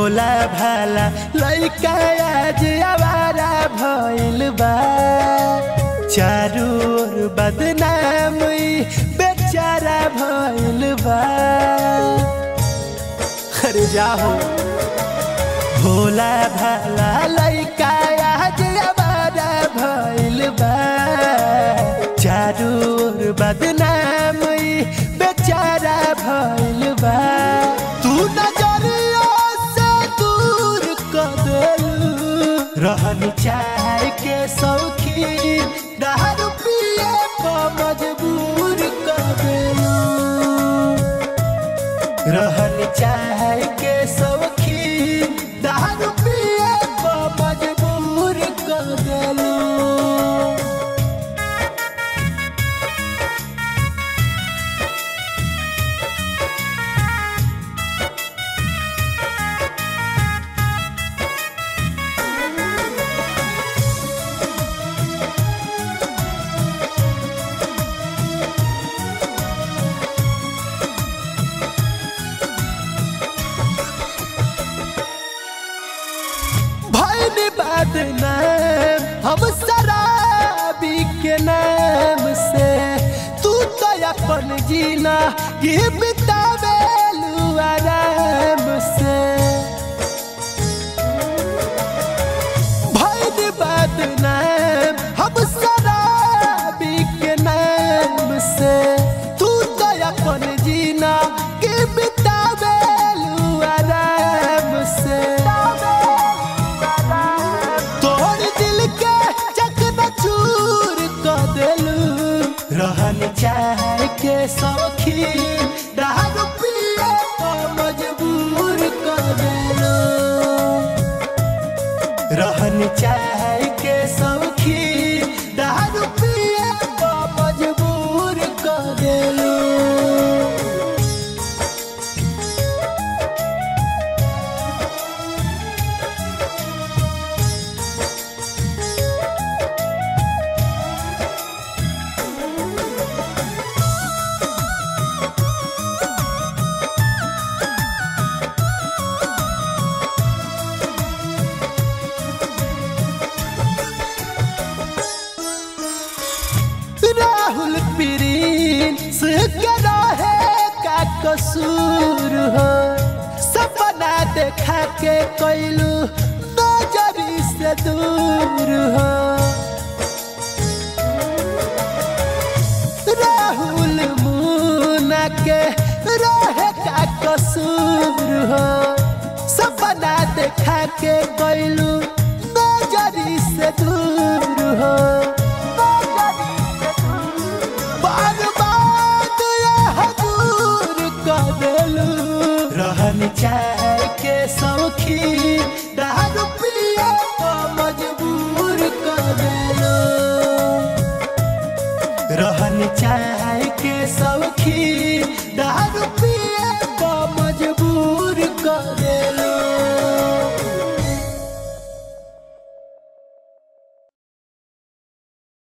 भोला भाला लइका आज आवारा भइल बा चारू ओर बदनाम ई बेचारा भइल बा अरे जाहो भोला भाला लइका आज आवारा भइल बा चारू ओर बदनाम ई बेचारा भइल बा तू नजरिया से दूर कर देलू रहनी चाह के सौखीन दारू पिए पर मजबूर कर देलू रहनी चाह के सौखीन दारू पिए पर मजबूर कर देलू भैनी बात नाम हम शराबी के नाम से तू तो अपन जीना ये बितावे आराम से भैनी बात नाम हम शराबी के नाम से तू तो अपन जीना के बितावे आराम से तोर दिल के चकना चूर कर देलू रहन चाह के सौखीन दारू पिए पर मजबूर कर देलू रहन चाह के सौखीन दारू पिए पर मजबूर कर देलू राहुल पीरीन से करा है का कसूर हो सपना देखा के कोइलू नजरी से दूर हो राहुल मुना के रहे का कसूर हो सपना देखा के कोइलू